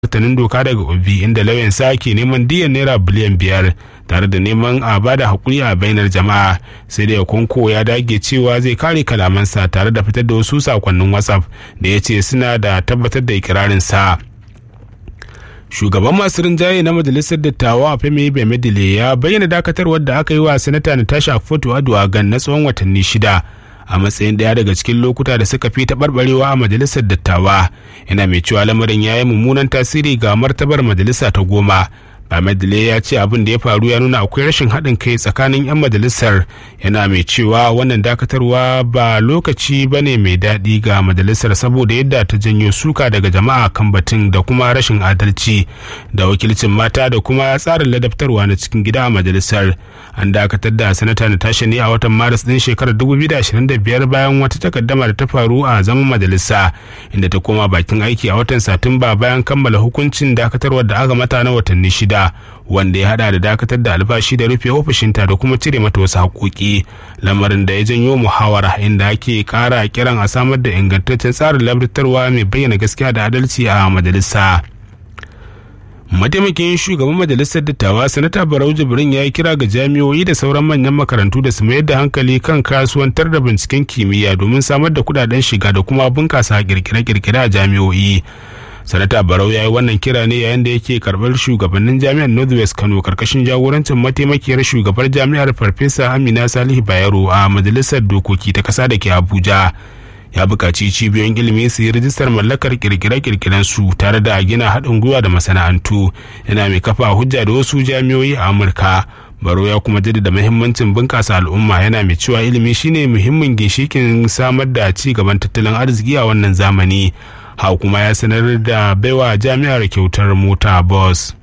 martanin doka daga obi inda lauyan sa ke neman diyan naira biliyan biyar tare da neman a bada hakuri a bainar jama'a sai da konko ya dage cewa zai kare kalamansa tare da fitar da wasu sakonnin whatsapp da ya ce suna da tabbatar da ikirarinsa shugaban masu rinjaye na majalisar dattawa a femi bemedile ya bayyana dakatarwar da aka yi wa sanata natasha foto aduwagan na tsawon watanni shida a matsayin daya daga cikin lokuta da suka fi taɓarɓarewa a majalisar dattawa yana mai cewa lamarin ya yi mummunan tasiri ga martabar majalisa ta goma Bamadile ya ce abin da ya faru ya nuna akwai rashin haɗin kai tsakanin 'yan majalisar yana mai cewa wannan dakatarwa ba lokaci ba ne mai daɗi ga majalisar saboda yadda ta janyo suka daga jama'a kan batun da kuma rashin adalci da wakilcin mata da kuma tsarin ladabtarwa na cikin gida a majalisar an dakatar da sanata natasha ne a watan maris din shekarar 2025 bayan wata takaddama da ta faru a zaman majalisa inda ta koma bakin aiki a watan satumba bayan kammala hukuncin dakatarwar da aka mata na watanni shida wanda ya hada da dakatar da albashi da rufe ofishinta da kuma cire mata wasu haƙoƙi lamarin da ya janyo muhawara inda ake ƙara kiran a samar da ingantaccen tsarin labartarwa mai bayyana gaskiya da adalci a majalisa mataimakin shugaban majalisar dattawa sanata barau jibrin ya yi kira ga jami'o'i da sauran manyan makarantu da su mayar da hankali kan kasuwantar da binciken kimiyya domin samar da kudaden shiga da kuma bunkasa kirkire-kirkire a jami'o'i sanata barau ya yi wannan kira ne yayin da yake karbar shugabannin jami'ar northwest kano karkashin jagorancin mataimakiyar shugabar jami'ar farfesa amina salihu bayero a majalisar dokoki ta kasa da ke abuja ya buƙaci cibiyoyin ilimi su yi rijistar mallakar kirkire-kirkiren su tare da gina haɗin gwiwa da masana'antu yana mai kafa hujja da wasu jami'o'i a amurka baro ya kuma jaddada muhimmancin bunƙasa al'umma yana mai cewa ilimi shine muhimmin ginshikin samar da ci gaban tattalin arziki a wannan zamani hau kuma ya sanar da baiwa jami'ar kyautar mota bus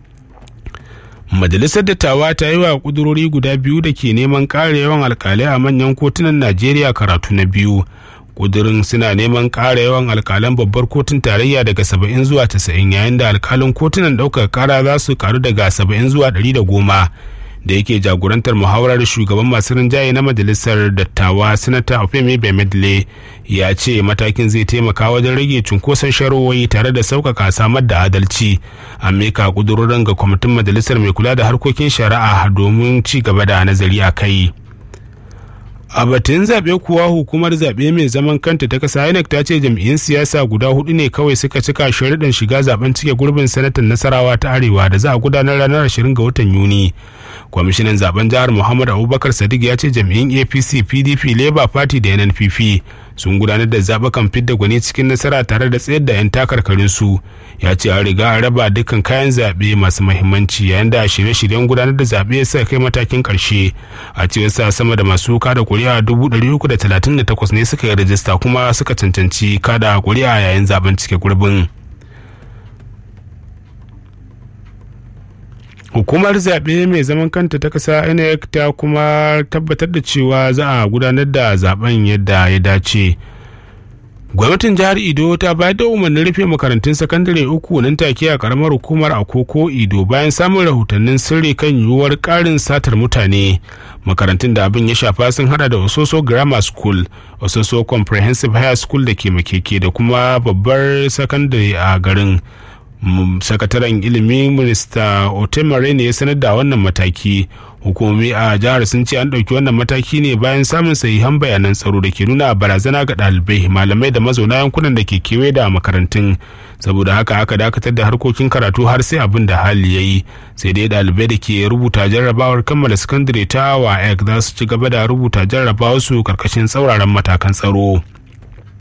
majalisar dattawa ta yi wa kudurori guda biyu da ke neman ƙara yawan alkalai a manyan kotunan najeriya karatu na biyu kudurin suna neman ƙara yawan alkalan babbar kotun tarayya daga 70 zuwa 90 yayin da alkalin kotunan ɗaukar ƙara za su karu daga 70 zuwa 110 da yake jagorantar muhawarar shugaban masu rinjaye na majalisar dattawa sanata ofemi bemedle ya ce matakin zai taimaka wajen rage cunkoson sharowoyi tare da sauƙaƙa samar da adalci a meka kudurorin ga kwamitin majalisar mai kula da harkokin shari'a domin ci gaba da nazari a kai a batun zaɓe kuwa hukumar zaɓe mai zaman kanta ta ƙasa inec ta ce jam'iyyun siyasa guda hudu ne kawai suka cika sharuɗan shiga zaben cike gurbin sanatan nasarawa ta arewa da za a gudanar ranar 20 ga watan yuni kwamishinan zaben jihar muhammad abubakar sadiq ya ce jam'iyyun apc pdp labour party da nnpp sun gudanar da zaɓukan fidda gwani cikin nasara tare da tsayar da 'yan takarkarin su ya ce an riga an raba dukkan kayan zaɓe masu mahimmanci yayin da shirye-shiryen gudanar da zaɓe suka kai matakin ƙarshe a cewar sa sama da masu kada kuri'a takwas ne suka yi rajista kuma suka cancanci kada kuri'a yayin zaben cike gurbin hukumar zaɓe mai zaman kanta ta ƙasa inec ta kuma tabbatar da cewa za a gudanar da zaben yadda ya dace gwamnatin jihar ido ta bayar da umarnin rufe makarantun sakandare uku nan take a karamar hukumar akoko ido bayan samun rahotannin sirri kan yiwuwar karin satar mutane makarantun da abin ya shafa sun hada da ososo grammar school ososo comprehensive higher school da ke makeke da kuma babbar sakandare a garin sakataren ilimi minista otemare ne ya sanar da wannan mataki hukumomi a jihar sun ce an ɗauki wannan mataki ne bayan samun sahihan bayanan tsaro da ke nuna barazana ga ɗalibai malamai da mazauna yankunan da ke kewaye da makarantun saboda haka aka dakatar da harkokin karatu har sai abin da hali ya yi sai dai ɗalibai da ke rubuta jarrabawar kammala sakandare ta wa za su ci gaba da rubuta jarrabawar su karkashin tsauraran matakan tsaro.